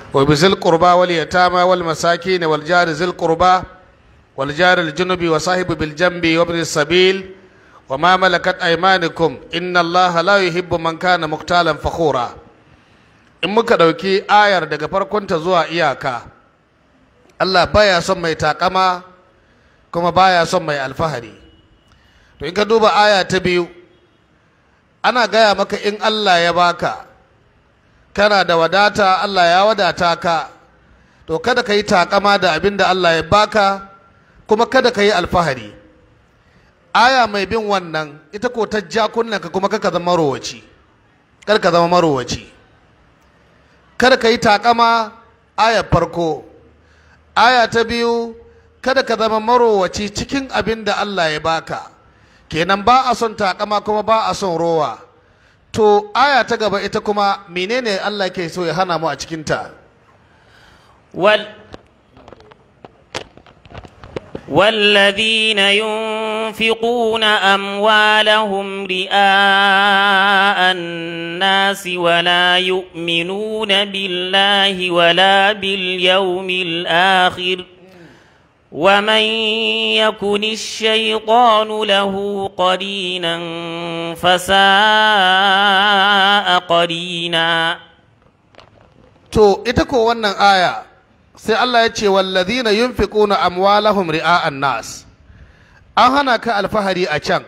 وبذي القربى واليتامى والمساكين والجار ذي القربى والجار الجنب وصاحب بالجنب وابن السبيل وما ملكت أيمانكم إن الله لا يحب من كان مختالا فخورا in muka ɗauki ayar daga farkonta zuwa iyaka Allah baya son mai takama kuma baya son mai alfahari to in ka duba aya ta biyu ana gaya maka in Allah ya baka kana da wadata Allah ya wadata ka to kada ka yi takama da abin da Allah ya baka kuma kada ka yi alfahari aya mai bin wannan ita ko ta ja ka kuma kaka zama marowaci kar ka zama marowaci kada ka yi takama aya farko aya ta biyu kada ka zama marowaci cikin abin da Allah ya baka kenan ba a son takama kuma ba a son rowa to aya ta gaba ita kuma menene Allah ke so ya hana mu a cikinta وال والذين ينفقون أموالهم رئاء الناس ولا يؤمنون بالله ولا باليوم الآخر ومن يكن الشيطان له قرينا فساء قرينا to ita ko wannan aya sai Allah ya ce wallazina yunfiquna amwalahum ri'a'an nas an hana ka alfahari a can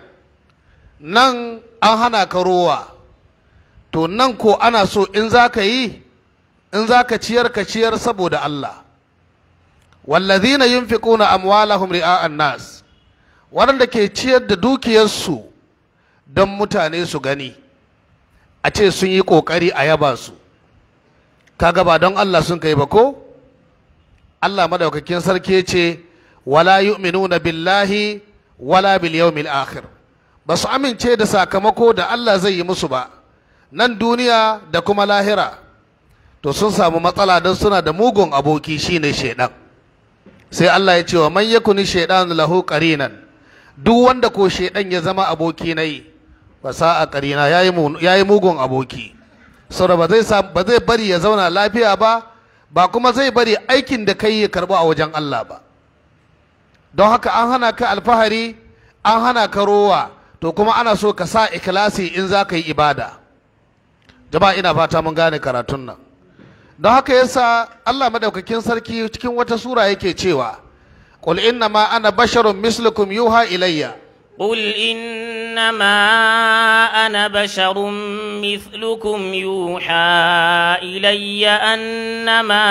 nan an hana ka rowa to nan ko ana so in za ka yi in za ka ciyar ka ciyar saboda Allah wallazina yunfiquna amwalahum ri'a'an nas waɗanda ke ciyar da dukiyarsu don mutane su gani a ce sun yi ƙoƙari a yaba su kaga ba don Allah sun kai ba ko Allah madaukakin sarki ce wala yu'minuna billahi wala bil yawmil akhir ba su amince da sakamako da Allah zai yi musu ba nan duniya da kuma lahira to sun samu matsala don suna da mugun aboki shine shaidan sai Allah ya ce wa man yakuni shaidan lahu qarinan duk wanda ko shaidan ya zama aboki nayi ba sa'a qarina yayi yayi mugun aboki saboda ba zai ba zai bari ya zauna lafiya ba ba kuma zai bari aikin da kai ya karbu a wajen Allah ba don haka an hana ka alfahari an hana ka rowa to kuma ana so ka sa ikhlasi in za ka yi ibada jama'a ina fata mun gane karatun nan don haka yasa Allah madaukakin sarki cikin wata sura yake cewa qul inna ma ana basharun mislukum yuha ilayya قل إنما أنا بشر مثلكم يوحى إلي أنما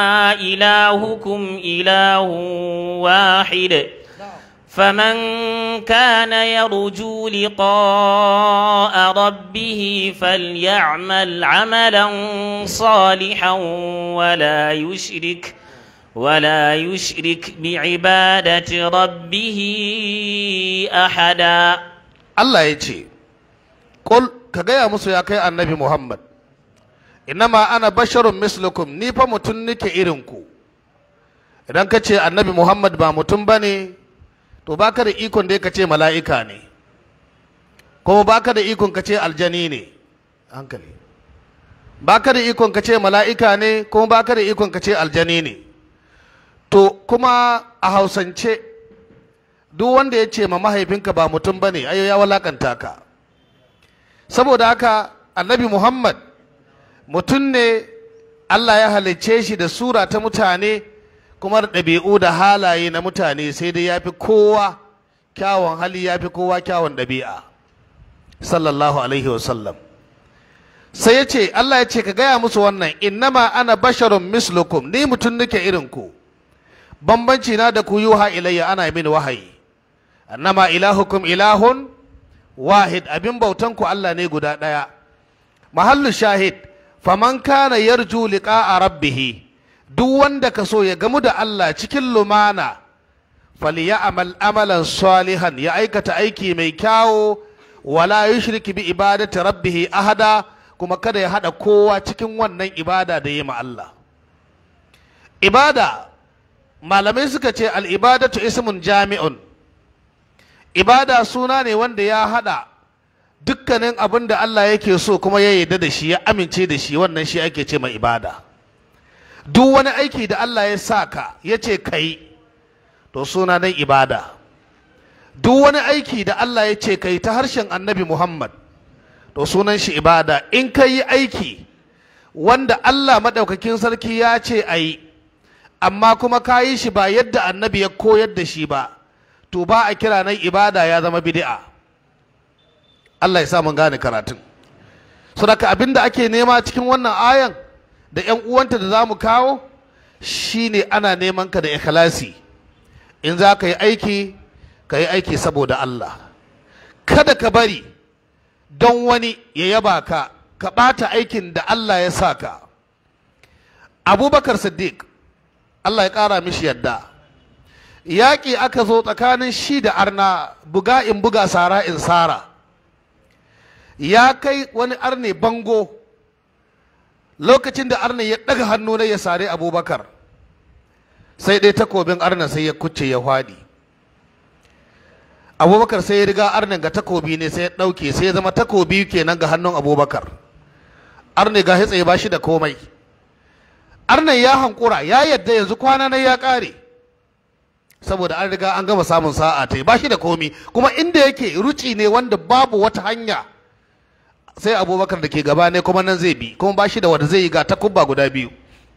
إلهكم إله واحد فمن كان يرجو لقاء ربه فليعمل عملا صالحا ولا يشرك ولا يشرك بعبادة ربه أحدا Allah ya ce Qul ka gaya musu ya kai annabi Muhammad innama ana basharun mislukum ni fa mutum nike irin ku idan ka ce annabi Muhammad ba mutum bane to baka da ikon da ka ce mala'ika ne kuma baka da ikon ka ce aljani ne hankali baka da ikon ka ce mala'ika ne kuma baka da ikon ka ce aljani ne to kuma a hausance duk wanda ya ce ma mahaifinka ba mutum ba ne ayo ya walakanta ka saboda haka annabi muhammad mutum ne allah ya halicce shi da sura ta mutane kuma da ɗabi'u da halaye na mutane sai dai ya fi kowa kyawun hali ya fi kowa kyawun ɗabi'a sallallahu alaihi wasallam sai ya ce allah ya ce ka gaya musu wannan innama ana basharun mislukum ni mutum nake irin ku bambanci na da ku yuha ilayya ana min wahayi annama ilahukum ilahun wahid abin bautan ku Allah ne guda ɗaya mahallu shahid faman kana yarju liqa'a rabbih duk wanda ka so ya gamu da Allah cikin lumana falyamal amalan salihan ya aikata aiki mai kyawo wala yushrik bi ibadati rabbih ahada kuma kada ya hada kowa cikin wannan ibada da yi ma Allah ibada malamai suka ce al'ibadatu ismun jami'un ibada suna ne wanda ya hada dukkanin abin da Allah yake so kuma ya yarda da shi ya amince da shi wannan shi ake ce mai ibada duk wani aiki da Allah ya sa ka ya ce ka yi to suna nan ibada duk wani aiki da Allah ya ce ka yi ta harshen annabi Muhammad to sunan shi ibada in ka yi aiki wanda Allah maɗaukakin sarki ya ce a yi amma kuma ka yi shi ba yadda annabi ya koyar da shi ba to ba a kira nan ibada ya zama bid'a Allah ya sa mun gane karatun saboda abin da ake nema cikin wannan ayan da 'yan uwanta da za mu kawo shine ana neman ka da ikhlasi in za ka yi aiki ka yi aiki saboda Allah kada ka bari don wani ya yaba ka ka ɓata aikin da Allah ya sa ka abubakar siddiq Allah ya ƙara mishi yadda yaƙi aka zo tsakanin shi da arna buga in buga sara in sara ya kai wani arne bango lokacin da arne ya ɗaga hannu na ya sare abubakar sai dai takobin arna sai ya kuce ya hwaɗi abubakar sai ya riga arnin ga takobi ne sai ya ɗauke sai ya zama takobi kenan ga hannun abubakar arne ga hitsaye ba shi da komai arnan ya hankura ya yadda yanzu kwana na ya ƙare saboda an riga an gama samun sa'a ta ba shi da komi kuma inda yake ruci ne wanda babu wata hanya sai abubakar da ke gaba ne kuma nan zai bi kuma ba shi da wanda zai yi ga takubba guda biyu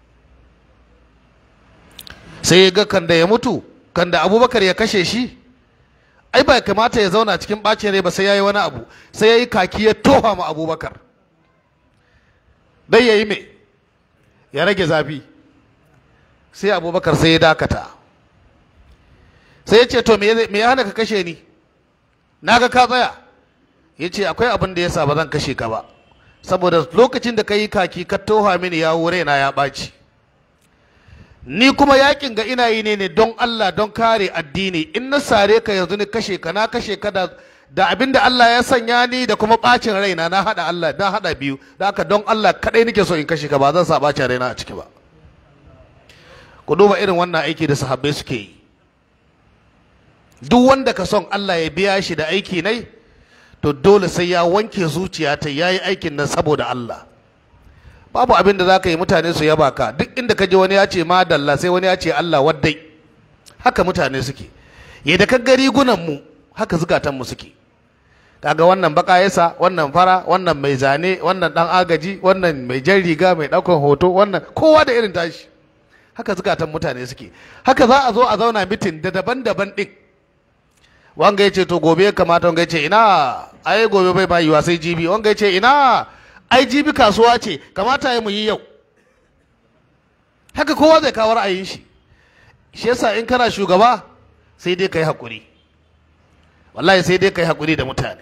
sai ya ga kan da ya mutu kan da abubakar ya kashe shi ai ba kamata ya zauna cikin ɓacin rai ba sai ya yi wani abu sai ya yi kaki ya toha ma abubakar dai ya yi me ya rage zafi sai abubakar sai ya dakata sai ya ce to me ya hana ka kashe ni na ga ka tsaya ya ce akwai abin da ya sa ba zan kashe ka ba saboda lokacin da ka yi kaki ka toha mini ya wure na ya ɓaci ni kuma yakin ga ina yi ne ne don Allah don kare addini in na sare ka yanzu ni kashe ka na kashe ka da da abin da Allah ya sanya ni da kuma ɓacin raina na haɗa Allah na haɗa biyu da haka don Allah kaɗai nake so in kashe ka ba zan sa ɓacin raina a ciki ba ku duba irin wannan aiki da sahabbai suke yi duk wanda ka son Allah ya biya shi da aiki nai to dole sai ya wanke zuciya ta ya yi aikin nan saboda Allah babu abin da za ka yi mutane su yaba ka duk inda ka ji wani ya ce madalla sai wani ya ce Allah waddai haka mutane suke yadda ka ga rigunan mu haka zukatan mu suke kaga wannan baka yasa wannan fara wannan mai zane wannan dan agaji wannan mai jan riga mai daukan hoto wannan kowa da irin tashi haka zukatan mutane suke haka za a zo a zauna mitin da daban-daban din wanga ya ce to gobe ya kamata wanga ya ce ina ai gobe bai ba yiwa sai jibi wanga ya ce ina ai jibi kasuwa ce kamata ya mu yi yau haka kowa zai kawo ra'ayin shi shi yasa in kana shugaba sai dai kai hakuri wallahi sai dai kai hakuri da mutane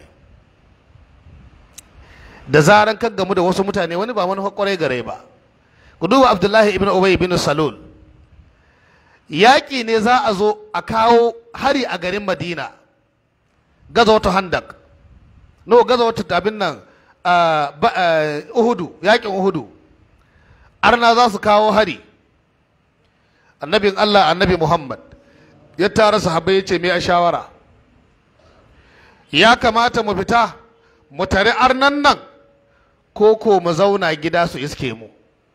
da zaran kan gamu da wasu mutane wani ba wani hakwarai gare ba ku duba abdullahi ibn ubay ibn salul yaƙi ne za a zo a kawo hari a garin madina gaza wata handak no gaza wata abin nan uhudu yaƙin uhudu arna za su kawo hari annabin allah annabi muhammad ya tara sahabbai ya ce me a shawara ya kamata mu fita mu tare arnan nan ko ko mu zauna gida su iske mu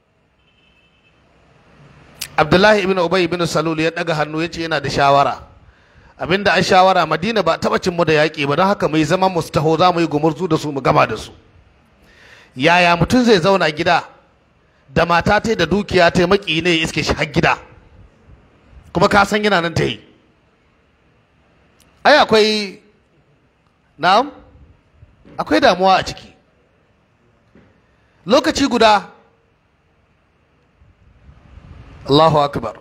abdullahi ibn ubay ibn salul ya daga hannu ya ce yana da shawara abinda an shawara madina ba taba cin mu da yaƙi ba don haka mai zama mu taho za mu yi gumurzu da su mu gama da su yaya mutum zai zauna gida da mata ta da dukiya ta maki ne ya iske shi har gida kuma ka san yana nan ta yi ai akwai na'am akwai damuwa a ciki lokaci guda Allahu akbar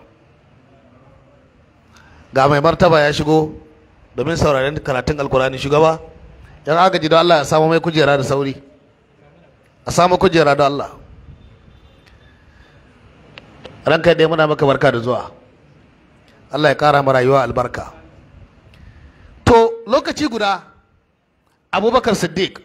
ga mai martaba ya shigo domin sauraren karatun alkurani shugaba yan agaji don Allah ya samu mai kujera da sauri a samu kujera da Allah ranka dai muna maka barka da zuwa Allah ya kara mu rayuwa albarka to lokaci guda abubakar siddiq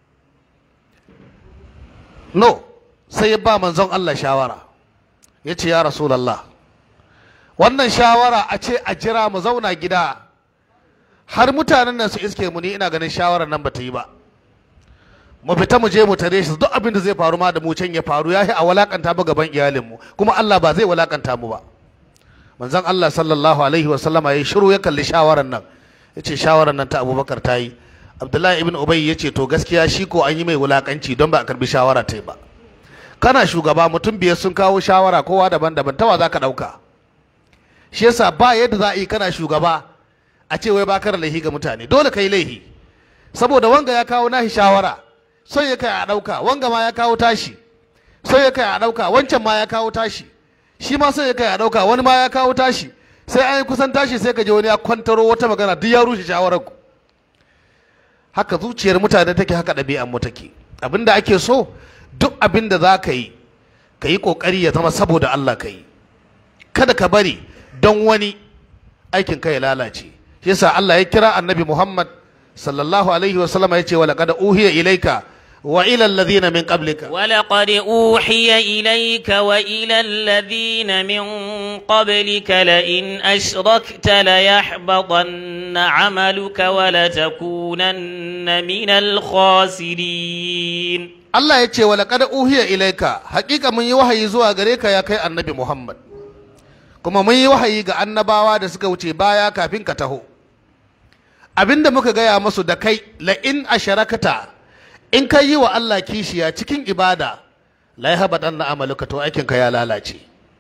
no sai ya ba manzon Allah shawara ya ce ya rasulallah wannan shawara a ce a jira mu zauna gida har mutanen nan su iske mu ni ina ganin shawarar nan ba ta yi ba mu fita mu je mu tare shi duk abin da zai faru ma da mu can ya faru ya a walakanta mu gaban iyalinmu kuma Allah ba zai walakanta mu ba manzon Allah sallallahu alaihi wa sallama ya shiru ya kalli shawaran nan ya ce shawaran nan ta Abubakar ta yi Abdullahi ibn Ubay ya ce to gaskiya shi ko an yi mai wulakanci don ba a karbi shawara ta yi ba kana shugaba mutum biyar sun kawo shawara kowa daban-daban tawa za ka ɗauka shi yasa ba yadda za a yi kana shugaba a ce wai bakar laihi ga mutane dole ka yi laihi saboda wanga ya kawo nashi shawara sai ya kai a ɗauka wanga ma ya kawo tashi sai ya kai a ɗauka wancan ma ya kawo tashi shi ma sai ya kai a ɗauka wani ma ya kawo tashi sai an yi kusan tashi sai ka je wani ya kwantaro wata magana duk ya rushe shawarar ku haka zuciyar mutane take haka ɗabi'an mu take abinda ake so duk abin da za ka yi ka yi ƙoƙari ya zama saboda Allah ka yi kada ka bari don wani aikin ka ya lalace shi yasa Allah ya kira annabi Muhammad sallallahu alaihi wasallam ya ce wa laqad uhiya ilaika wa ila alladhina min qablika ولقد أوحي إليك وإلى الذين من قبلك لئن أشركت ليحبطن عملك ولتكونن من الخاسرين Allah ya ce wa laqad uhiya ilaika haƙiƙa mun yi wahayi zuwa gare ka ya kai annabi Muhammad kuma mun yi wahayi ga annabawa da suka wuce baya kafin ka taho abinda muka gaya musu da kai la in asharakata in ka yi wa Allah kishiya cikin ibada la yahbadan na amaluka to aikin ka ya lalace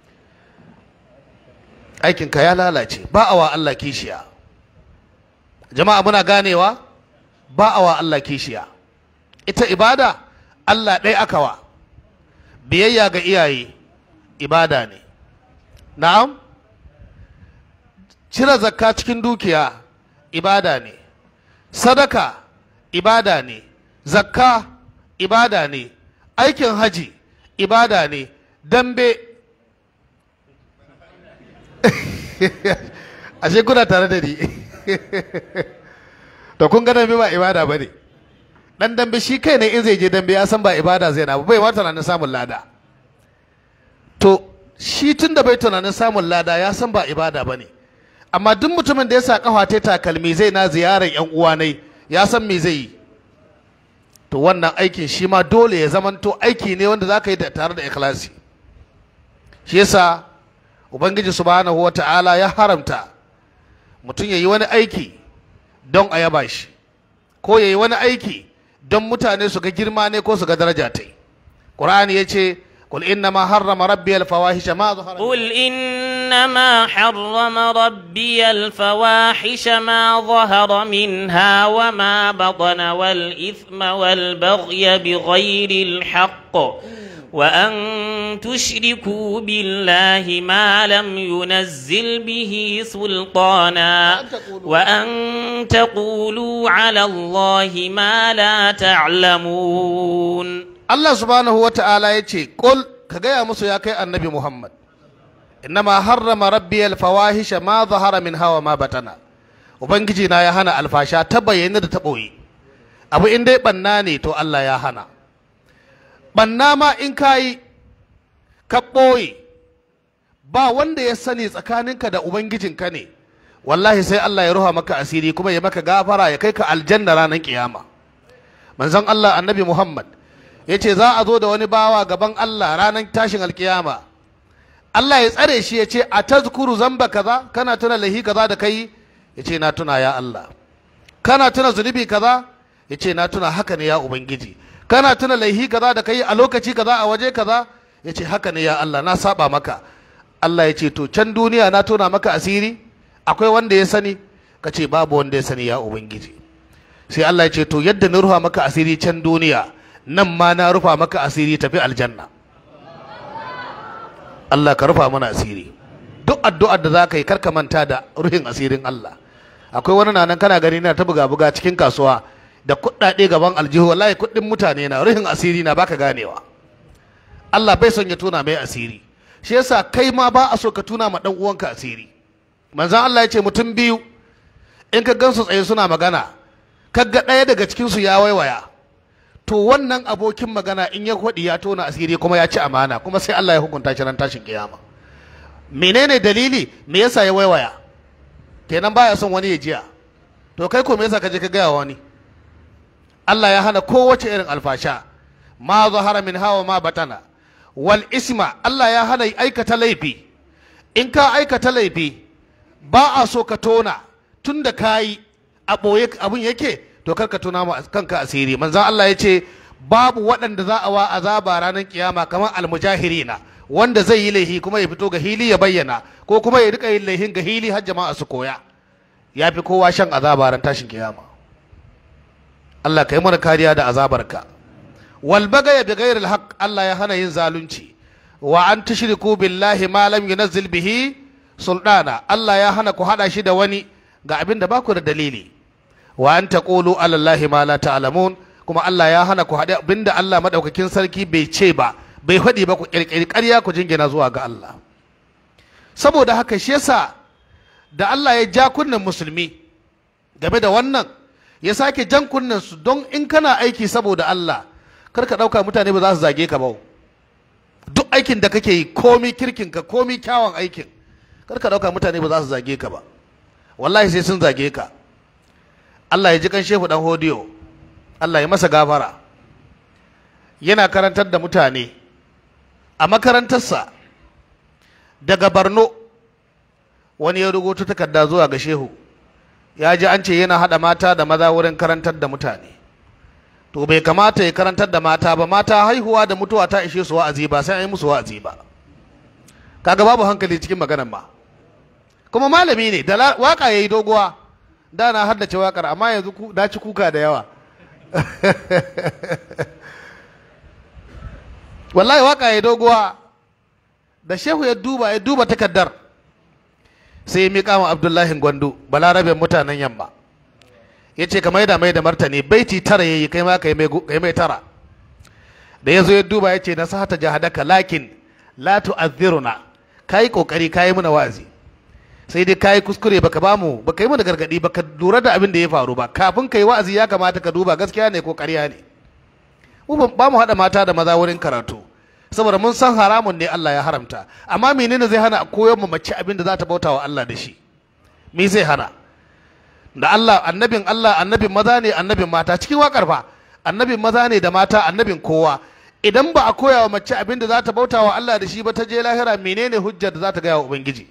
aikin ka ya lalace ba a wa Allah kishiya jama'a muna ganewa ba a wa Allah kishiya ita ibada Allah ɗaya aka wa biyayya ga iyaye ibada ne na'am cire zakka cikin dukiya ibada ne sadaka ibada ne zakka ibada ne aikin haji ibada ne dambe ashe kuna tare da ni to kun ga dambe ba ibada ba ne dan dambe shi kai ne in zai je dambe ya san ba ibada zai na ba bai ma tunanin samun lada to shi tun da bai tunanin samun lada ya san ba ibada ba ne amma duk mutumin da ya sa kafa ta takalmi zai na ziyarar yan uwa ne ya san me zai yi to wannan aikin shi ma dole ya zamanto aiki ne wanda za ka yi da tare da ikhlasi shi yasa ubangiji subhanahu wa ta'ala ya haramta mutum ya yi wani aiki don a yaba shi ko ya yi wani aiki don mutane su ga girma ne ko su ga daraja ta yi ƙur'ani ya ce قل إنما حرم ربي الفواحش ما ظهر قل إنما حرم ربي الفواحش ما ظهر منها وما بطن والإثم والبغي بغير الحق وأن تشركوا بالله ما لم ينزل به سلطانا وأن تقولوا على الله ما لا تعلمون Allah subhanahu wa ta'ala ya ce, Ƙul, ka gaya musu ya kai annabi Muhammad, innama harrama rabbi alfawahisha ma zahara min hawa ma batana. Ubangiji na ya hana alfasha ta bayyana da ta ɓoye. Abu in dai ɓanna ne to Allah ya hana. Ɓanna ma in ka yi, ka ɓoye, ba wanda ya sani tsakaninka da Ubangijinka ne, wallahi sai Allah ya ruha maka asiri kuma ya maka gafara ya kai ka aljanna ranar kiyama. Manzon Allah annabi Muhammad, ya ce za a zo da wani bawa gaban Allah ranar tashin alkiyama Allah ya tsare shi ya ce a tazkuru zamba kaza kana tuna lahi kaza da kai ya ce na tuna ya Allah kana tuna zunubi kaza ya ce na tuna haka ne ya Ubangiji kana tuna laihi kaza da kai a lokaci kaza a waje kaza ya ce haka ne ya Allah na saba maka Allah ya ce to can duniya na tona maka asiri akwai wanda ya sani ka ce babu wanda ya sani ya Ubangiji sai Allah ya ce to yadda na ruha maka asiri can duniya nan ma na rufa maka asiri tafi aljanna Allah ka rufa mana asiri duk addu'ar da za ka yi karka manta da ruhin asirin Allah akwai wani nan kana gani na ta buga buga cikin kasuwa da kuɗaɗe gaban aljihu wallahi kuɗin mutane na ruhin asiri na baka ganewa Allah bai son ya tuna mai asiri shi yasa kai ma ba a so ka tuna ma dan uwanka asiri manzon Allah ya ce mutum biyu in ka gansu tsaye suna magana kaga ɗaya daga cikinsu ya waiwaya to wannan abokin magana in ya kwaɗi ya tona asiri kuma ya ci amana kuma sai Allah ya hukunta shi ran tashin kiyama menene dalili me yasa ya waiwaya kenan baya son wani ya jiya to kai ko me yasa ka je ka gaya wani Allah ya hana kowace irin alfasha ma zahara min hawa ma batana wal isma Allah ya hana aikata laifi in ka aikata laifi ba a so ka tona tun da ka yi a ɓoye abin yake to kar ka tona ma kanka asiri manzan Allah ya ce babu waɗanda za a wa azaba ranar kiyama kamar almujahirina wanda zai yi laihi kuma ya fito ga hili ya bayyana ko kuma ya rika yin laihin ga hili har jama'a su koya ya fi kowa shan azaba ran tashin kiyama Allah ka yi mana kariya da azabarka wal bagaya bi ghairil haqq Allah ya hana yin zalunci wa an tushriku billahi ma lam yunzil bihi sultana Allah ya hana ku hada shi da wani ga abin da baku da dalili wa an taqulu ala allahi ma la ta'lamun kuma Allah ya hana ku hada abin da Allah madaukakin sarki bai ce ba bai faɗi ba ku kirkiri ƙarya ku jingina zuwa ga Allah saboda haka shi yasa da Allah ya ja kunnen musulmi game da wannan ya sake jan kunnen su don in kana aiki saboda Allah kar ka ɗauka mutane ba za su zage ka ba duk aikin da kake yi komi kirkinka komi kyawun aikin kar ka ɗauka mutane ba za su zage ka ba wallahi sai sun zage ka Allah ya ji kan shehu dan hodiyo Allah ya masa gafara yana karantar da mutane a makarantarsa daga Barno wani ya rubuta takarda zuwa ga shehu ya ji an ce yana haɗa mata da maza wurin karantar da mutane to bai kamata ya karantar da mata ba mata haihuwa da mutuwa ta ishe su wa'azi ba sai an yi musu wa'azi ba kaga babu hankali cikin maganar ma kuma malami ne da waka yayi doguwa da na haddace wakar amma yanzu na ci kuka da yawa wallahi waka yayi doguwa da shehu ya duba ya duba takardar sai ya miƙa wa abdullahi gwandu balaraben mutanen yamma ya ce ka maida mai da martani baiti tara yayi kai ma kai mai tara da ya zo ya duba ya ce na sahata jahadaka lakin la tu'azziruna kai kokari kai muna wazi sai dai kai kuskure baka bamu baka yi mana gargadi baka lura da abin da ya faru ba kafin kai wa'azi ya kamata ka duba gaskiya ne ko ƙarya ne mu ba mu haɗa mata da maza wurin karatu saboda mun san haramun ne Allah ya haramta amma menene zai hana a koyar mu mace abin da za ta bauta wa Allah da shi me zai hana da Allah annabin Allah annabin maza ne annabin mata cikin wakar fa annabin maza ne da mata annabin kowa idan ba a koya wa mace abin da za ta bauta wa Allah da shi ba ta je lahira menene hujjar da za ta gaya wa ubangiji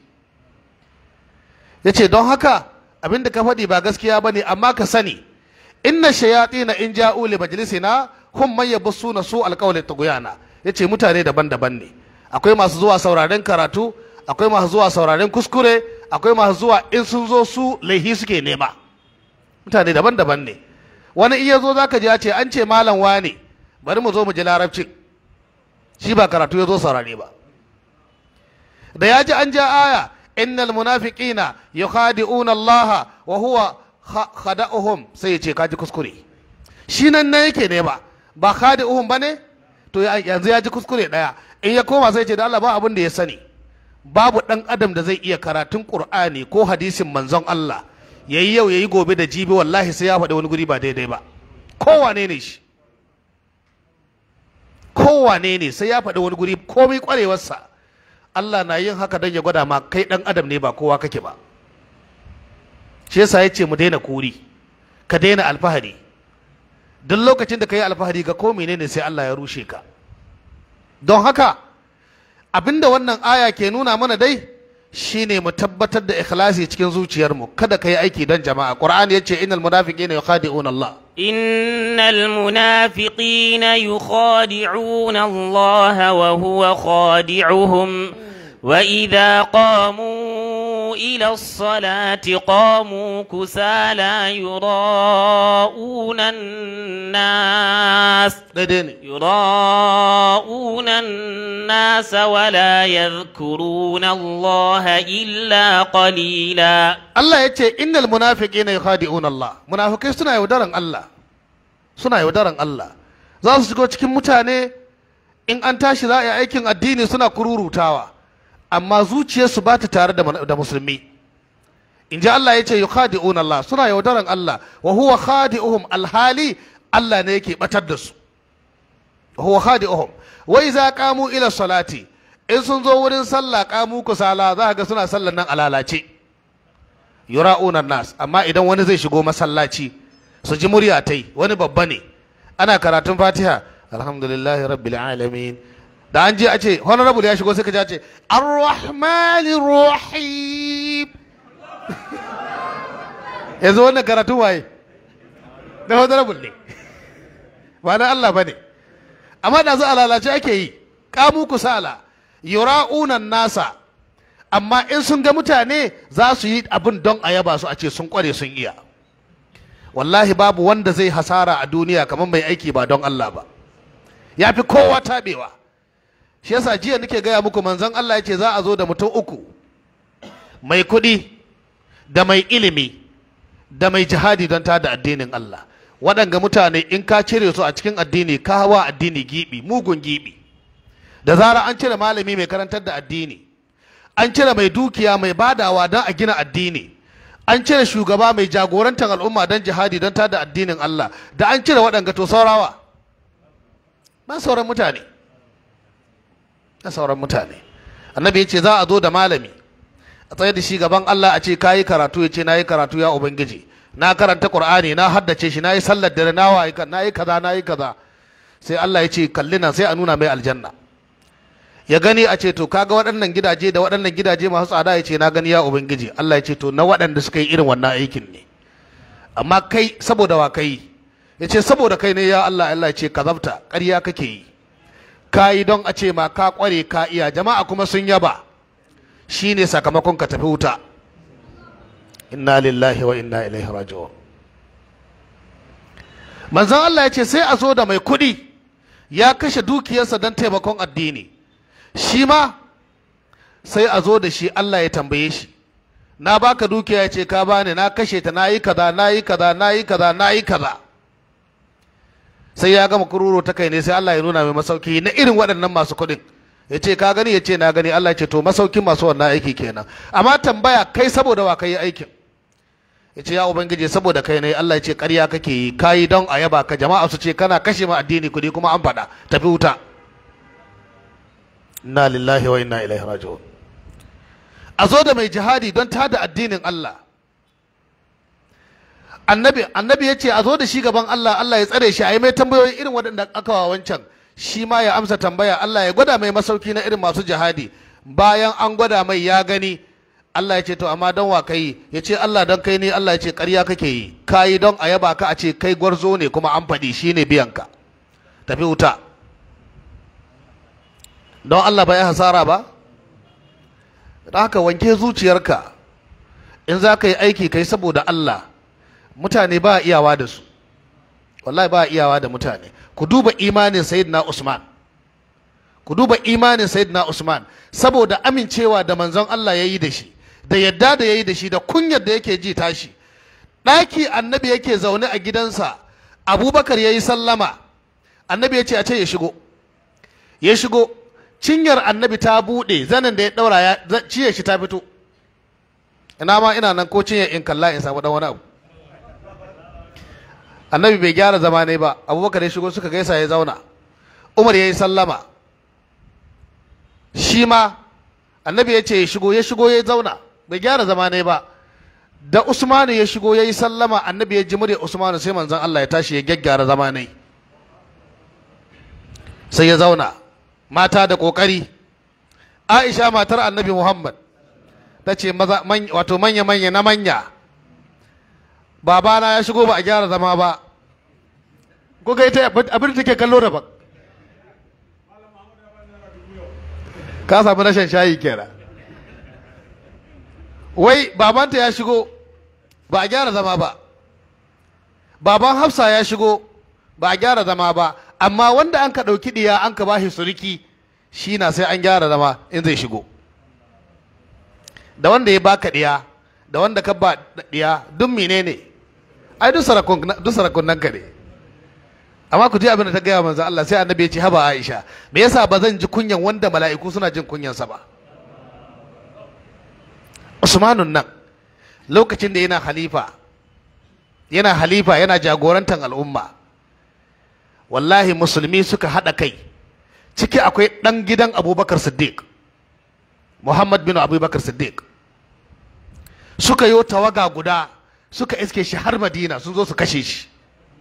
ya ce don haka abin da ka faɗi ba gaskiya ba ne amma ka sani inna shayatina in ja'u li majlisina hum man yabussuna su alqawli tughyana yace mutane daban-daban ne akwai masu zuwa sauraren karatu akwai masu zuwa sauraren kuskure akwai masu zuwa in sun zo su laihi suke nema mutane daban-daban ne wani iya zo zaka ji ya ce an ce malam wane bari mu zo mu ji larabcin shi ba karatu ya zo saurare ba da ya ji an ja aya innal munafiqina yukhadi'una Allah wa huwa khada'uhum sai ya ce kaji kuskure shi nan nan yake ne ba ba khadi'uhum bane to yanzu ya ji kuskure daya in ya koma sai ya ce da Allah ba abin da ya sani babu dan adam da zai iya karatun Qur'ani ko hadisin manzon Allah yayi yau yayi gobe da jibi wallahi sai ya faɗi wani guri ba daidai ba kowane ne shi kowane ne sai ya faɗi wani guri komai kwarewarsa Allah na yin haka don ya gwada ma kai ɗan adam ne ba kowa kake ba shi yasa ya ce mu daina kuri ka daina alfahari duk lokacin da ka yi alfahari ga ko menene sai Allah ya rushe ka don haka abinda wannan aya ke nuna mana dai shine mu tabbatar da ikhlasi cikin zuciyarmu kada ka yi aiki don jama'a qur'ani yace innal munafiqina yukhadi'una Allah إن المنافقين يخادعون الله وهو خادعهم وإذا قاموا إلى الصلاة قاموا كسالى يراءون الناس يراءون الناس ولا يذكرون الله إلا قليلا Allah ya ce innal munafiqina yukhadi'una Allah munafikai suna yaudaran Allah suna yaudaran Allah za su shigo cikin mutane in an tashi za a yi aikin addini suna kururutawa amma zuciyarsu ba ta tare da musulmi in ji Allah ya ce yukhadi'una Allah suna yaudaran Allah wa huwa khadi'uhum alhali Allah ne yake batar da su wa huwa khadi'uhum wa idza qamu ila salati in sun zo wurin sallah qamu kusala za ga suna sallan nan alalace yura'una nas amma idan wani zai shigo masallaci su ji murya tai wani babba ne ana karatun fatiha alhamdulillahi rabbil alamin da an je a ce honorable ya shigo sai ka ji a ce arrahmanir rahim yanzu wannan karatun waye na honorable ne ba na Allah ba ne amma da za a lalace ake yi kamu kusala yura'unan nasa amma in sun ga mutane za su yi abin don a yaba su a ce sun kware sun iya wallahi babu wanda zai hasara a duniya kamar mai aiki ba don Allah ba ya fi kowa taɓewa shi yasa jiya nake gaya muku manzon Allah ya ce za a zo da mutum uku mai kuɗi da mai ilimi da mai jihadi don tada addinin Allah waɗanga mutane in ka cire su a cikin addini ka hawa addini gibi mugun gibi da zara an cire malami mai karantar da addini an cire mai dukiya mai badawa don a gina addini an cire shugaba mai jagorantar al'umma don jihadi don tada addinin Allah da an cire waɗanga to saurawa ba sauran mutane na sauran mutane annabi ya ce za a zo da malami a tsaye da shi gaban Allah a ce ka yi karatu ya ce na yi karatu ya ubangiji na karanta qur'ani na haddace shi na yi sallar dare na wa na yi kaza na yi kaza sai Allah ya ce kalli nan sai a nuna mai aljanna ya gani a ce to kaga waɗannan gidaje da waɗannan gidaje masu tsada ya ce na gani ya ubangiji Allah ya ce to na waɗanda suka yi irin wannan aikin ne amma kai saboda wa kai ya ce saboda kai ne ya Allah Allah ya ce kazabta ƙarya kake yi ka yi don a ce ma ka ƙware ka iya jama'a kuma sun yaba shine sakamakon ka tafi wuta inna lillahi wa inna ilaihi raji'un manzon Allah ya ce sai a zo da mai kuɗi ya kashe dukiyarsa don taimakon addini shi ma sai a zo da shi Allah ya tambaye shi na baka dukiya ya ce ka bani na kashe ta nayi kaza nayi kaza nayi kaza nayi kaza sai ya gama kururo ta kai ne sai Allah ya nuna mai masauki na irin waɗannan masu kuɗin ya ce ka gani ya ce na gani Allah ya ce to masaukin masu wannan aiki kenan amma tambaya kai saboda wa kai aikin ya ce ya ubangiji saboda kai ne Allah ya ce ƙarya kake yi kayi don a yaba ka jama'a su ce kana kashe ma addini kuɗi kuma an faɗa tafi wuta inna lillahi wa inna ilaihi raji'un a zo da mai jihadi don tada addinin Allah annabi annabi ya ce a zo da shi gaban Allah Allah ya tsare shi a yi mai tambayoyi irin waɗanda aka wa wancan shi ma ya amsa tambaya Allah ya gwada mai masauki na irin masu jihadi bayan an gwada mai ya gani Allah ya ce to amma don wa kai ya ce Allah don kai ne Allah ya ce ƙarya kake yi kayi don a yaba ka a ce kai gwarzo ne kuma an faɗi shi ne biyanka tafi wuta don Allah ba ya hasara ba da haka wanke zuciyarka in za ka yi aiki kai saboda Allah mutane ba iyawa da su wallahi ba iyawa da mutane ku duba imanin sayyidina Usman ku duba imanin sayyidina Usman saboda amincewa da manzon Allah ya yi da shi da yadda da ya yi da shi da kunyar da yake ji tashi ɗaki annabi yake zaune a gidansa abubakar ya yi sallama annabi ya ce a ce ya shigo ya shigo cinyar annabi ta buɗe zanen da ya ɗaura ya ciye shi ta fito ina ma ina nan ko cinyar in kalla in samu ɗan wani abu annabi bai gyara zama ne ba abubakar ya shigo suka gaisa ya zauna umar ya yi sallama shi ma annabi ya ce ya shigo ya shigo ya zauna bai gyara zama ne ba da usmanu ya shigo ya yi sallama annabi ya ji murya usmanu sai manzon Allah ya tashi ya gyaggyara zama ne sai ya zauna mata da kokari aisha matar annabi muhammad ta ce wato manya manya na manya babana ya shigo ba a gyara zama ba ko ga ita abin da take kallo daban ka samu rashin shayi kenan wai babanta ya shigo ba a gyara zama ba baban hafsa ya shigo ba a gyara zama ba amma wanda an ka ɗauki ɗiya an ka bashi suriki shi na sai an gyara zama in zai shigo da wanda ya baka ɗiya da wanda ka ba ɗiya duk menene ai duk sarakun nan ka ne amma ku ji abin da ta gaya manzo Allah sai annabi ya ce haba Aisha me yasa ba zan ji kunyan wanda mala'iku suna jin kunyansa ba Usmanun nan lokacin da yana halifa yana halifa yana jagorantar al'umma wallahi musulmi suka haɗa kai ciki akwai ɗan gidan abubakar siddiq muhammad bin abubakar siddiq suka yi tawaga guda suka iske shi har madina sun zo su kashe shi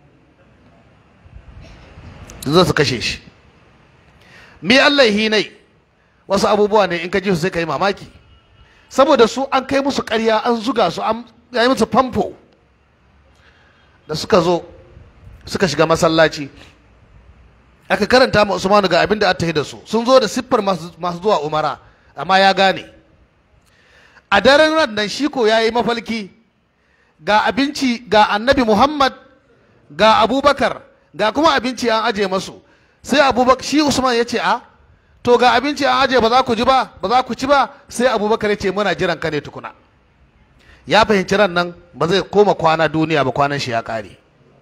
sun zo su kashe shi mi Allah hinai wasu abubuwa ne in ka ji su sai ka yi mamaki saboda su an kai musu ƙarya an zuga su an yi musu famfo da suka zo suka shiga masallaci aka karanta ma Usmanu ga abin da aka da su sun zo da siffar masu zuwa umara amma ya gane a daren ran nan shi ko ya yi mafalki ga abinci ga annabi Muhammad ga abubakar ga kuma abinci an aje masu sai abubakar shi Usman ya ce a to ga abinci an aje ba za ku ji ba ba za ku ci ba sai abubakar ya ce muna jiran ka ne tukuna ya fahimci ran nan ba zai koma kwana duniya ba kwanan shi ya kare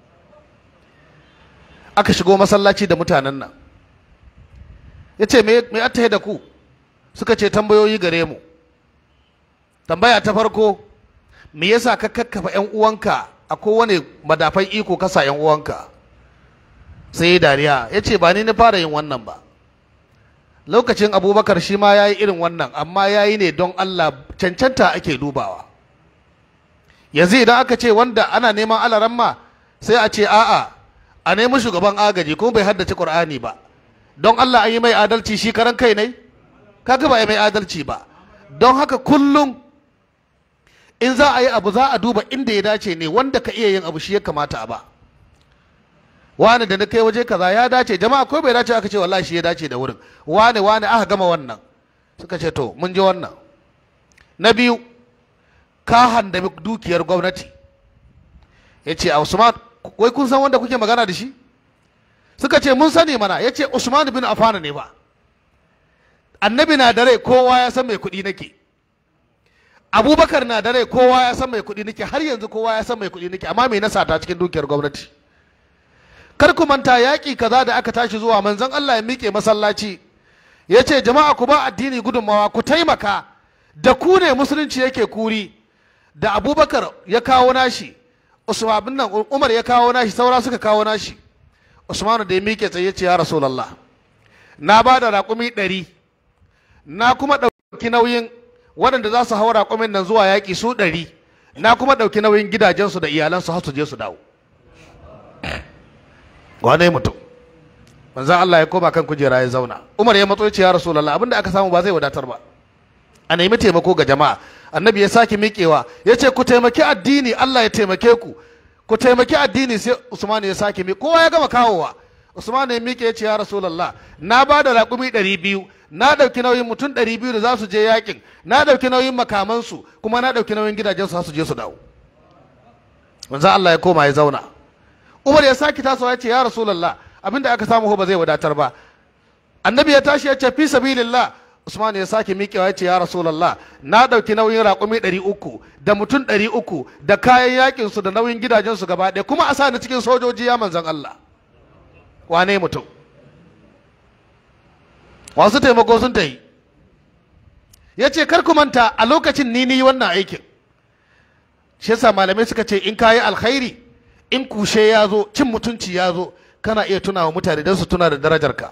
aka shigo masallaci da mutanen nan ya ce me attahe da ku suka ce tambayoyi gare mu tambaya ta farko me yasa ka kakkafa yan uwanka a kowane madafan iko kasa yan uwanka sai ya dariya ya ce ba ni na fara yin wannan ba lokacin abubakar shi ma ya yi irin wannan amma ya yi ne don allah cancanta ake dubawa yanzu idan aka ce wanda ana neman alaramma sai a ce a'a a nemi shugaban agaji kuma bai haddace qur'ani ba don allah an yi mai adalci shi karan kai ne kaga ba a yi mai adalci ba don haka kullum in za a yi abu za a duba inda ya dace ne wanda ka iya yin abu shi ya kamata a ba wani da na kai waje kaza ya dace jama'a ko bai dace aka ce wallahi shi ya dace da wurin wani wani aka gama wannan suka ce to mun ji wannan na biyu ka handami dukiyar gwamnati ya ce a usman wai kun san wanda kuke magana da shi suka ce mun sani mana ya ce usman bin afana ne ba annabi na da rai kowa ya san mai kuɗi nake abubakar na da rai kowa ya san mai kuɗi nake har yanzu kowa ya san mai kuɗi nake amma me na sata cikin dukiyar gwamnati kar ku manta yaƙi kaza da aka tashi zuwa manzon Allah ya miƙe masallaci ya ce jama'a ku ba addini gudunmawa ku taimaka da ku ne musulunci yake kuri da abubakar ya kawo nashi usman nan umar ya kawo nashi saura suka kawo nashi usman da ya miƙe tsaye ce ya rasulallah na ba da raƙumi ɗari na kuma ɗauki nauyin waɗanda za su hau raƙumin nan zuwa yaƙi su ɗari na kuma ɗauki nauyin gidajensu da iyalansu har su je su dawo wane mutum manzan Allah ya koma kan kujera ya zauna Umar ya matso ya ce ya Rasulullah abinda aka samu ba zai wadatar ba a nemi taimako ga jama'a annabi ya sake miƙewa ya ce ku taimaki addini Allah ya taimake ku ku taimaki addini sai Usman ya sake mi kowa ya gama kawowa Usman ya miƙe ya ce ya Rasulullah na ba da raƙumi ɗari biyu na ɗauki nauyin mutum ɗari biyu da za su je yakin na ɗauki nauyin makamansu kuma na ɗauki nauyin gidajensu su je su dawo manzan Allah ya koma ya zauna Umar ya sake tasowa ya ce ya Rasulullah abinda aka samu ba zai wadatar ba annabi ya tashi ya ce fi sabilillah Usman ya sake miƙewa ya ce ya Rasulullah na ɗauki nauyin raƙumi ɗari uku da mutum ɗari uku da kayan yakin su da nauyin gidajen su gaba ɗaya kuma a sa ni cikin sojoji ya manzan Allah wane mutum wasu taimako sun ta yi ya ce kar ku manta a lokacin ni ni wannan aikin shi yasa malamai suka ce in kayi alkhairi in kushe ya zo cin mutunci ya zo kana iya tuna wa mutane don su tuna da darajarka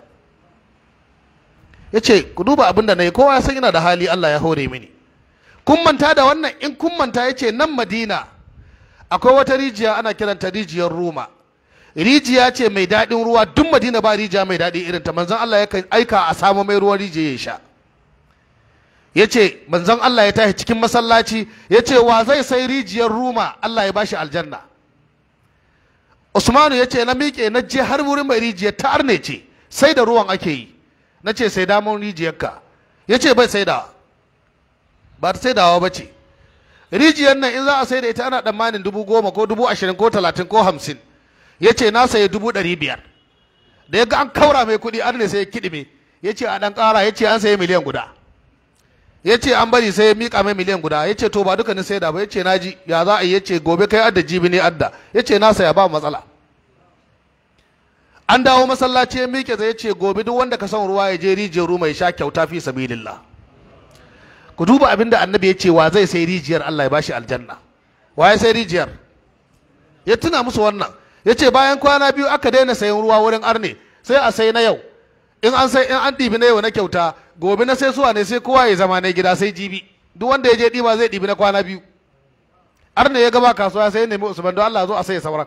ya ce ku duba abin da na yi kowa ya san yana da hali Allah ya hore mini kun manta da wannan in kun manta ya ce nan madina akwai wata rijiya ana kiranta rijiyar ruma rijiya ce mai daɗin ruwa duk madina ba rijiya mai daɗi irin ta manzon Allah ya aika a samu mai ruwan rijiya ya sha ya ce manzon Allah ya tashi cikin masallaci ya ce wa zai sai rijiyar ruma Allah ya bashi aljanna Usmanu ya ce na miƙe na je har wurin mai rijiyar ta arne ce sai da ruwan ake yi na ce sai damar rijiyarka ya ce bai sai da ba ta sai dawa ba ce rijiyar nan in za a sai da ita ana tsammanin dubu goma ko dubu ashirin ko talatin ko hamsin ya ce na sayi dubu ɗari biyar da ya ga an kaura mai kuɗi an ne sai ya kiɗime ya ce a ɗan ƙara ya ce an sayi miliyan guda ya ce an bari sai ya miƙa mai miliyan guda ya ce to ba duka ni sai da ba ya ce na ji ya za a yi ya ce gobe kai adda jibi ne adda ya ce na saya ba matsala an dawo masallaci ya miƙe zai ce gobe duk wanda ka son ruwa ya je rijiyar ruwa ya sha kyauta fi sabilillah ku duba abin da annabi ya ce wa zai sai rijiyar Allah ya bashi aljanna wa ya sai rijiyar ya tuna musu wannan ya ce bayan kwana biyu aka daina sayan ruwa wurin arne sai a sai na yau in an sai in an ɗibi na yau na kyauta gobe na sai suwa ne sai kowa ya zama na gida sai jibi duk wanda ya je ɗiba zai ɗibi na kwana biyu arna ya gaba kasuwa sai ya nemi usman don Allah zo a sai sauran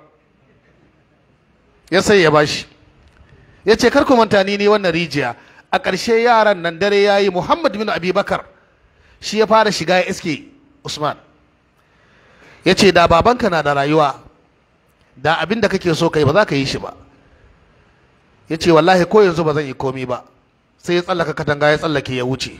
ya sai ya bashi ya ce kar ku manta ni ne wannan rijiya a ƙarshe yaran nan dare ya yi muhammad bin abubakar shi ya fara shiga ya iske usman ya ce da babanka na da rayuwa da abin da kake so kai ba za ka yi shi ba ya ce wallahi ko yanzu ba zan yi komi ba sai ya tsallaka katanga ya tsallake ya wuce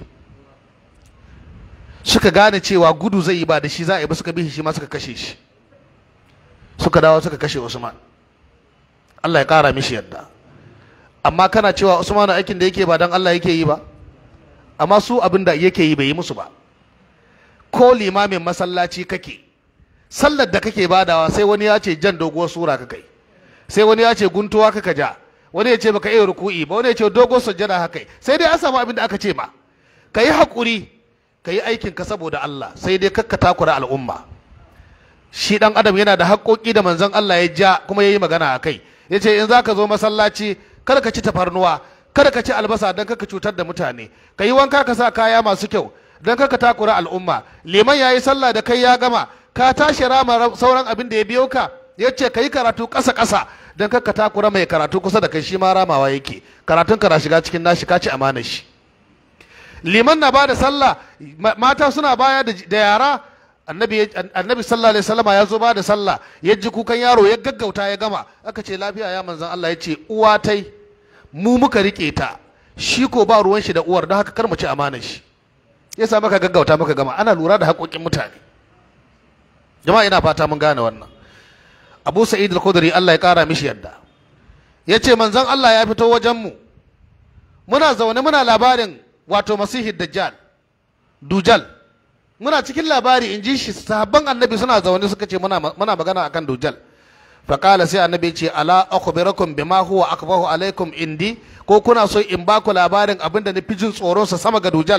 suka gane cewa gudu zai yi ba da shi za a yi ba suka bi shi ma suka kashe shi suka dawo suka kashe usman Allah ya kara mishi yadda amma kana cewa usman aikin da yake ba dan Allah yake yi ba amma su abin da yake yi bai yi musu ba ko limamin masallaci kake sallar da kake badawa sai wani ya ce jan doguwar sura ka kai sai wani ya ce guntuwa kaka ja wani ya ce baka iya ruku'i ba wani ya ce dogo sujjada haka sai dai an samu abin da aka ce ma ka yi haƙuri ka yi aikin ka saboda Allah sai dai kakka takura al'umma shi dan adam yana da haƙoƙi da manzon Allah ya ja kuma ya yi magana a kai ya ce in za ka zo masallaci kada ka ci tafarnuwa kada ka ci albasa don kaka cutar da mutane ka yi wanka ka sa kaya masu kyau don kaka takura al'umma liman ya yi sallah da kai ya gama ka tashi rama sauran abin da ya biyo ka ya ce ka yi karatu ƙasa ƙasa don kaka takura mai karatu kusa da kai shi ma ramawa yake karatun ka na shiga cikin nashi ka ci amanar shi liman na bada sallah mata suna baya da yara annabi annabi sallallahu alaihi wasallama ya zo bada sallah ya ji kukan yaro ya gaggauta ya gama aka ce lafiya ya manzon Allah ya ce uwa tai mu muka rike ta shi ko ba ruwan shi da uwar don haka kar mu ci amanar shi yasa maka gaggauta muka gama ana lura da haƙoƙin mutane jama'a ina fata mun gane wannan Abu Sa'id al-Khudri Allah ya kara mishi yadda yace manzon Allah ya fito wajen mu muna zaune muna labarin wato masihi dajjal dujal muna cikin labari in ji shi sahabban annabi suna zaune suka ce muna magana akan dujal faƙala sai annabi ce ala akhbirakum bima huwa akbahu alaikum indi ko kuna so in ba ku labarin abin da nufi jin tsoro sa sama ga dujal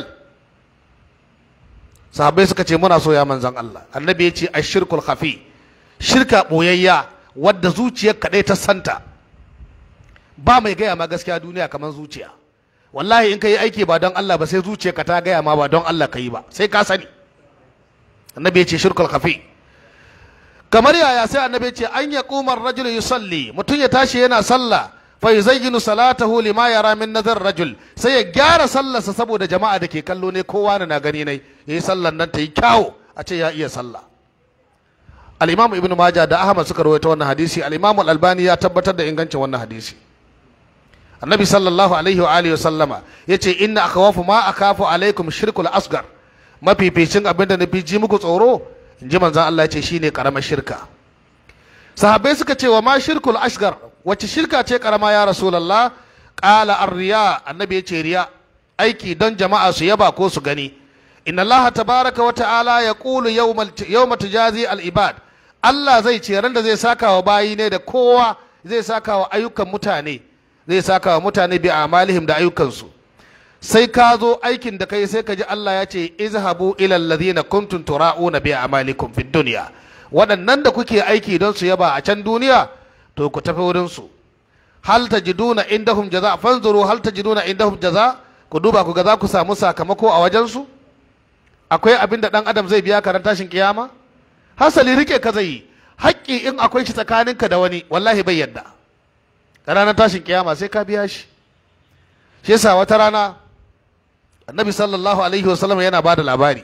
sahabbai suka ce muna so ya manzan Allah annabi ya ce ashirkul khafi shirka boyayya wadda zuciyar kaɗai ta santa ba mai gaya ma gaskiya duniya kamar zuciya wallahi in ka yi aiki ba don Allah ba sai zuciyarka ta gaya ma ba don Allah ka yi ba sai ka sani annabi ya ce shirkul khafi kamar yaya sai annabi ya ce an ya kumar rajul yusalli mutum ya tashi yana sallah fa yuzayyinu salatahu lima yara min nazar rajul sai ya gyara sallarsa saboda jama'a da ke kallo ne kowa na gani ne yayi sallar nan ta yi kyawu a ce ya iya sallah al-imam ibnu majah da ahmad suka rawaito wannan hadisi al-imam al-albani ya tabbatar da ingancin wannan hadisi annabi sallallahu alaihi wa alihi sallama yace inna akhawafu ma akafu alaikum shirkul asgar mafificin abinda na fi ji muku tsoro in ji manzon Allah yace shine karamar shirka sahabbai suka ce wa ma shirkul asgar wacce shirka ce karama ya rasulullah qala ar-riya annabi yace riya aiki don jama'a su yaba ko su gani inna Allah tabaraka wa ta'ala yaqulu yawmal yawma tujazi al-ibad Allah zai ce ran da zai saka wa bayi ne da kowa zai saka wa ayyukan mutane zai saka wa mutane bi amalihim da ayyukansu sai ka zo aikin da kai sai ka ji Allah ya ce izhabu ila alladhina kuntum tura'una bi amalikum fid dunya waɗannan da kuke aiki don su yaba a can duniya to ku tafi wurin su hal tajiduna indahum jaza fanzuru hal tajiduna indahum jaza ku duba ku ga za ku samu sakamako a wajen su akwai abin da dan adam zai biya karan tashin kiyama hasali rike ka zai yi haƙƙi in akwai shi tsakaninka da wani wallahi bai yadda ranar tashin kiyama sai ka biya shi shi yasa wata rana annabi sallallahu alaihi wasallam yana ba da labari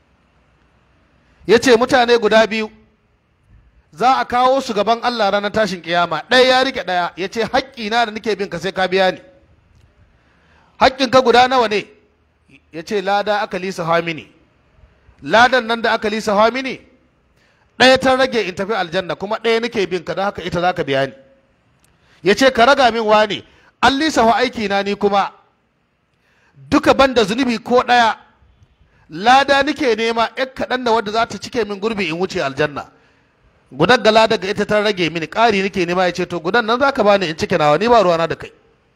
ya ce mutane guda biyu za a kawo su gaban Allah ranar tashin kiyama ɗaya ya rike ɗaya ya ce haƙƙina da nake bin ka sai ka biya ni haƙƙinka guda nawa ne ya ce lada aka lisa mini ladan nan da aka lisa mini ɗaya ta rage in tafi aljanna kuma ɗaya nake bin ka don haka ita za ka biya ni ya ce ka raga min wane an lisafa aiki na ni kuma duka banda zunubi ko ɗaya lada nike nema yan kaɗan da wadda za ta cike min gurbi in wuce aljanna gudan ga lada ga ita ta rage mini ƙari nike nema ya ce to gudan nan za ka bani in cike nawa ni ba ruwana da kai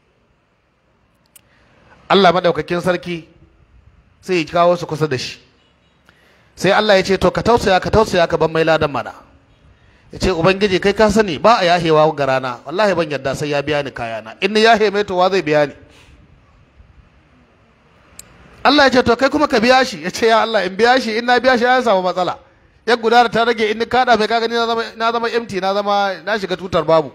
Allah maɗaukakin sarki sai ya kawo su kusa da shi sai Allah ya ce to ka tausaya ka tausaya ka ban mai ladan mana ya ce ubangiji kai ka sani ba a yahewa ga rana wallahi ban yadda sai ya biya ni kayana in ni yahe mai to wa zai biya ni Allah ya ce to kai kuma ka biya shi ya ce ya Allah in biya shi in na biya shi ya samu matsala ya guda da ta rage in ni kada mai ka gani na zama na zama empty na zama na shiga tutar babu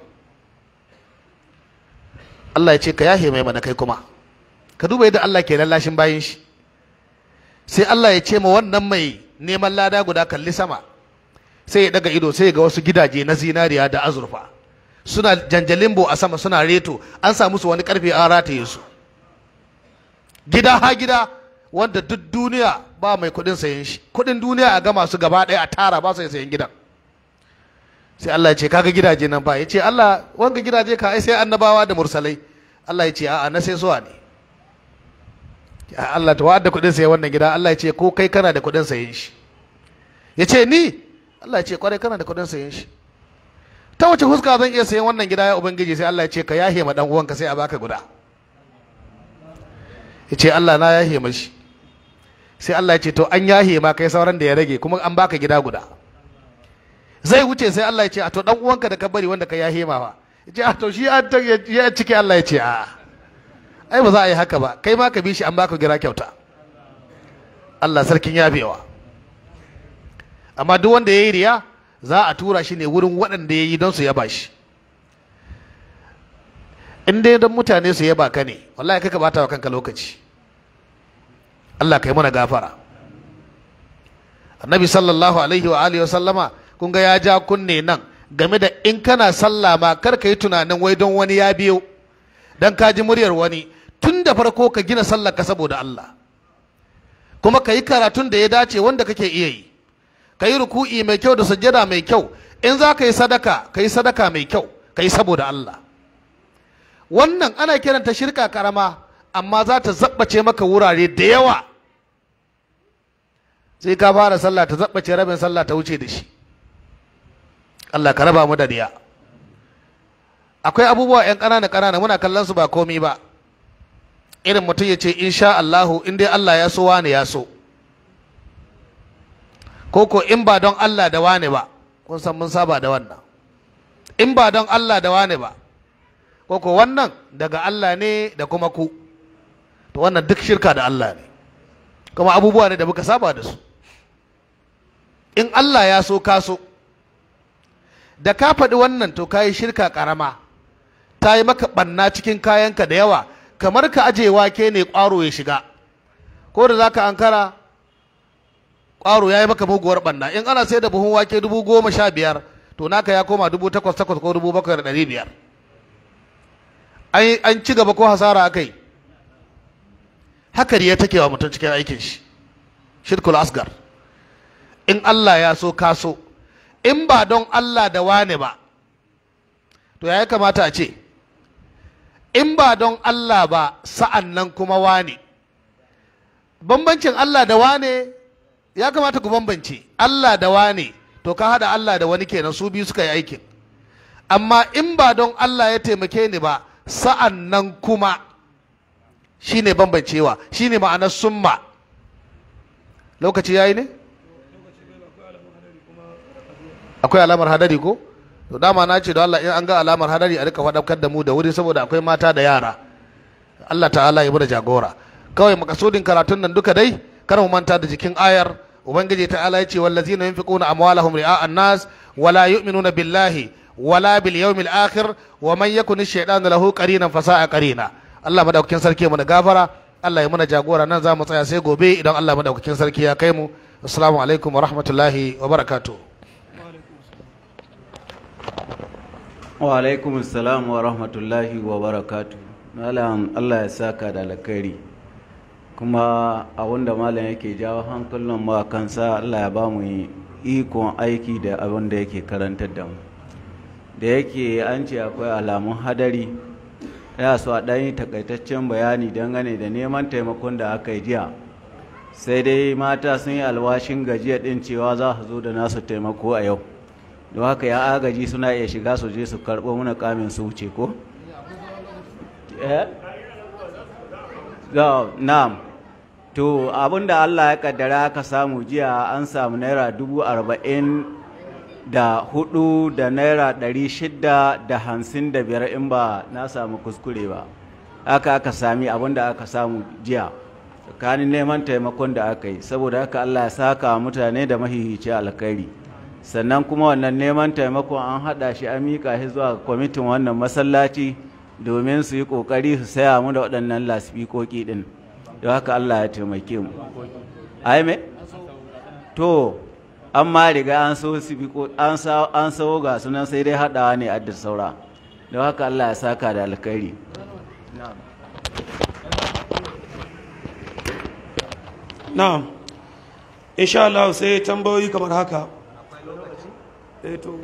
Allah ya ce ka yahe mai mana kai kuma ka duba yadda Allah ke lallashin bayin shi sai Allah ya ce ma wannan mai neman lada guda kalli sama sai ya daga ido sai ya ga wasu gidaje na zinariya da azurfa suna janjalimbo a sama suna reto an sa musu wani karfe an rataye su gida ha gida wanda duk duniya ba mai kudin sayen shi kudin duniya a gama su gaba ɗaya a tara ba su sayen gidan sai Allah ya ce kaga gidaje nan ba ya ce Allah wanga gidaje ka ai sai annabawa da mursalai Allah ya ce a'a na sai suwa ne ya Allah ta wa'adda kudin sayen wannan gida Allah ya ce ko kai kana da kudin sayen shi ya ce ni Allah ya ce kwarai kana da kudin sayen shi ta wace huska zan iya sayen wannan gida ya ubangiji sai Allah ya ce ka yahe ma dan uwanka sai a baka guda ya ce Allah na yahe mashi sai Allah ya ce to an yahe ma kai sauran da ya rage kuma an baka gida guda zai wuce sai Allah ya ce a to dan uwanka da ka bari wanda ka yahe ma fa ya ce a to shi an ta ya cike Allah ya ce a ai ba za a yi haka ba kai ma ka bi shi an baka gida kyauta Allah sarkin yafewa amma duk wanda ya yi riya za a tura shi ne wurin waɗanda ya yi don su yaba shi in dai don mutane su yaba ka ne wallahi kaka bata wa kanka lokaci Allah kai mana gafara annabi sallallahu alaihi wa alihi wa sallama kun ga ya ja kunne nan game da in kana sallah ma kar ka yi tunanin wai don wani ya biyo dan ka ji muryar wani tun da farko ka gina sallar ka saboda Allah kuma ka yi karatun da ya dace wanda kake iya yi ka yi ruku'i mai kyau da sujjada mai kyau in za ka yi sadaka ka yi sadaka mai kyau ka yi saboda Allah wannan ana kiranta shirka karama amma za ta zabbace maka wurare da yawa sai ka fara sallah ta zabbace rabin sallah ta wuce da shi Allah ka raba mu da riya akwai abubuwa yan ƙanana ƙanana muna kallon su ba komi ba irin mutum ya ce insha Allahu in dai Allah ya so wane ya so ko ko in ba don Allah da wane ba kun san mun saba da wannan in ba don Allah da wane ba ko ko wannan daga Allah ne da kuma ku to wannan duk shirka da Allah ne kuma abubuwa ne da muka saba da su in Allah ya so ka so da ka faɗi wannan to ka yi shirka ƙarama ta yi maka ɓanna cikin kayanka da yawa kamar ka aje wake ne ƙwaro ya shiga ko da za ka ankara ƙwaro ya yi maka muguwar ɓanna in ana sai da buhun wake dubu goma sha biyar to naka ya koma dubu takwas takwas ko dubu bakwai da ɗari biyar an ci gaba ko hasara aka yi haka ya take wa mutum cikin aikin shi shirkul asgar in Allah ya so ka so in ba don Allah da wane ba to ya kamata a ce in ba don Allah ba sa'an nan kuma wane bambancin Allah da wane ya kamata ku bambance Allah da wane to ka hada Allah da wani kenan su biyu suka yi aikin amma in ba don Allah ya taimake ni ba sa'an nan kuma shine bambancewa shine ma'anar summa lokaci yayi ne akwai alamar hadari ko to dama na ce da Allah in an ga alamar hadari a rika faɗakar da mu da wuri saboda akwai mata da yara Allah ta'ala ya bada jagora kawai makasudin karatun nan duka dai kar mu manta da jikin ayar ubangiji ta'ala ya ce wallazina yunfiquna amwalahum ri'a an-nas wala yu'minuna billahi wala bil yawmil akhir wa man yakun ash-shaytanu lahu qarinan fasa'a qarina Allah madaukakin sarki mu da gafara Allah ya muna jagora nan za mu tsaya sai gobe idan Allah madaukakin sarki ya kai mu assalamu alaikum wa rahmatullahi wa barakatuh wa alaikum assalam wa rahmatullahi wa barakatu malam allah ya saka da alkhairi kuma a wanda malam yake jawo hankalin mu a kansa allah ya ba mu ikon aiki da abin da yake karantar da mu da yake an ce akwai alamun hadari ya so a ɗan yi takaitaccen bayani dangane da neman taimakon da aka yi jiya sai dai mata sun yi alwashin gajiya ɗin cewa za su zo da nasu taimako a yau don haka ya agaji suna iya shiga su je su karɓo muna kamin su wuce ko? na'am to abinda Allah ya kaddara aka samu jiya an samu naira dubu arba'in da hudu da naira ɗari shida da hamsin da biyar in ba na samu kuskure ba haka aka sami abinda aka samu jiya tsakanin neman taimakon da aka yi saboda haka Allah ya saka mutane da mahihici alkhairi sannan kuma wannan neman taimakon an haɗa shi an miƙa shi zuwa kwamitin wannan masallaci domin su yi ƙoƙari su saya mu da waɗannan lasifikoki ɗin don haka Allah ya taimake mu ai me to an ma riga an so an an sawo ga sunan sai dai haɗawa ne a da saura don haka Allah ya saka da alkhairi na'am insha Allah sai tambayoyi kamar haka eh to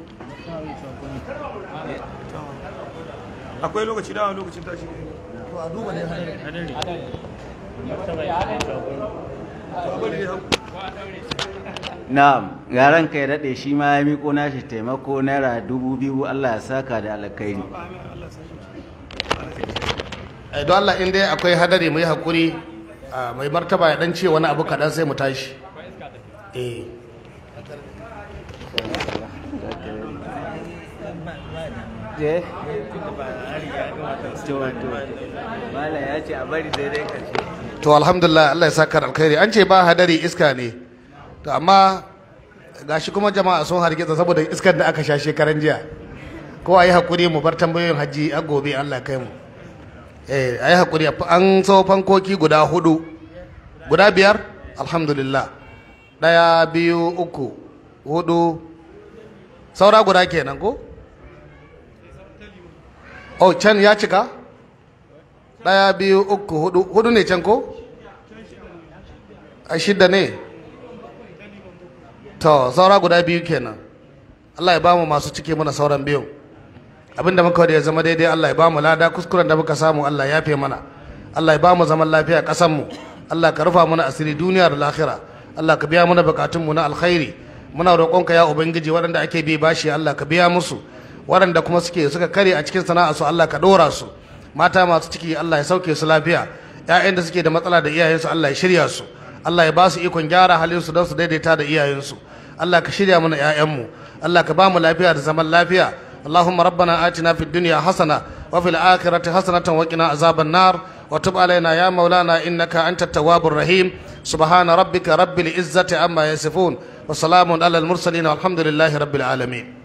akwai lokaci da lokacin tashi to a duba ne na'am garan kai daɗe shi ma ya miko nashi taimako naira dubu biyu Allah ya saka da alkhairi Eh, don Allah in dai akwai hadari mu yi hakuri ah, mai martaba ya dan ce wani abu kaɗan sai mu tashi eh Malam ya ce a bari daidai ƙarshe. to alhamdulillah Allah ya saka da alkhairi an ce ba hadari iska ne to amma gashi kuma jama'a sun hargitsa saboda iskar da aka sha shekaran jiya ko a yi hakuri mu bar tambayoyin hajji a gobe Allah ya kai mu eh a yi hakuri an so fankoki guda hudu guda biyar alhamdulillah ɗaya biyu uku hudu saura guda kenan ko oh can ya cika ɗaya biyu uku hudu hudu ne can ko a shidda ne to saura guda biyu kenan Allah ya bamu masu cike mana sauran biyu abinda muka da ya zama daidai Allah ya bamu lada kuskuren da muka samu Allah ya yafe mana Allah ya bamu zaman lafiya kasan mu Allah ka rufa mana asiri duniya da lahira Allah ka biya mana bukatun mu na alkhairi muna roƙonka ya ubangiji waɗanda ake bi bashi Allah ka biya musu waɗanda kuma suke suka kare a cikin sana'a su Allah ka ɗora su mata masu ciki Allah ya sauke su lafiya ƴaƴan da suke da matsala da iyayensu Allah ya shirya su Allah ya ba su ikon gyara halin su don su daidaita da iyayensu Allah ka shirya mana ƴaƴanmu Allah ka ba mu lafiya da zaman lafiya اللهم ربنا آتنا في الدنيا حسنة وفي الآخرة حسنة وقنا عذاب النار وتب علينا يا مولانا إنك أنت التواب الرحيم سبحان ربك رب العزة عما يصفون وسلام على المرسلين والحمد لله رب العالمين